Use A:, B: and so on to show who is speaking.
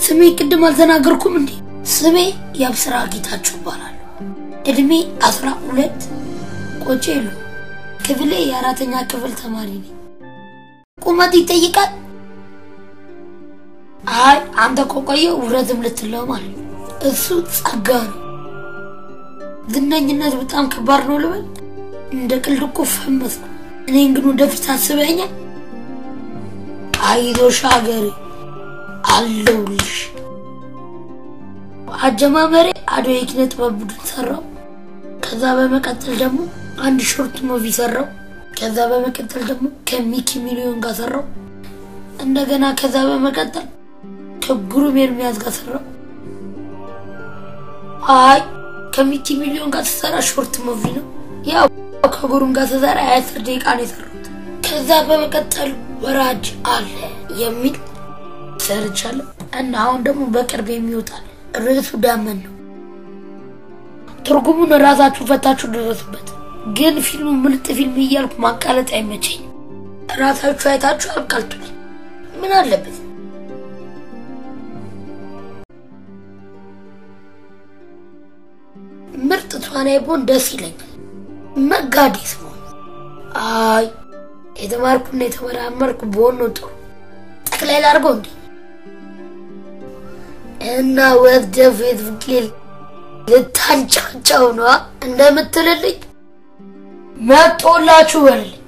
A: ስሜ ቅድም አልተናገርኩም እንዴ? ስሜ የአብስራ ጌታችሁ ይባላል። እድሜ አስራ ሁለት ቆጬ የለውም። ክፍሌ የአራተኛ ክፍል ተማሪ ነኝ። ቁመት ይጠይቃል? አይ አንተ ከቆየ ውረትም ልትለው ማለት ነው። እሱ ጸጋ ነው። ዝነኝነት በጣም ከባድ ነው ልበል? እንደ ቀልድ እኮ ፈመስ ነው። እኔን ግን ወደፊት አስበኛል። አይዞሽ ሀገሬ አለሁልሽ። አጀማመሬ አዶ የኪነ ጥበብ ቡድን ሰራው። ከዛ በመቀጠል ደግሞ አንድ ሾርት ሙቪ ሰራው። ከዛ በመቀጠል ደግሞ ከሚኪ ሚሊዮን ጋር ሰራው። እንደገና ከዛ በመቀጠል ከግሩም ኤርሚያስ ጋር ሰራው። አይ ከሚኪ ሚሊዮን ጋር ስሰራ ሾርት ሙቪ ነው። ያው ከግሩም ጋር ስሰራ የአስር ደቂቃ ነው የሰራሁት። ከዛ በመቀጠል ወራጅ አለ የሚል ሰርቻለሁ እና አሁን ደግሞ በቅርብ የሚወጣል ርዕሱ ዳመን ነው። ትርጉሙን ራሳችሁ ፈታችሁ ደረሱበት። ግን ፊልሙ ምርጥ ፊልም እያልኩ ማቃለጥ አይመቸኝም። ራሳችሁ አይታችሁ አቃልጡልኝ። ምን አለበት? ምርጥ ተዋናይ ብሆን ደስ ይለኛል። መጋዴስ ብሆን አይ የተማርኩና የተመራመርኩ ብሆን ነው ጥሩ። ጠቅላይ ላድርገው እንዴ? እና ወደ ፌስቡክ ልታንጫጫው ነዋ እንደምትልልኝ መጦላችሁ በልልኝ።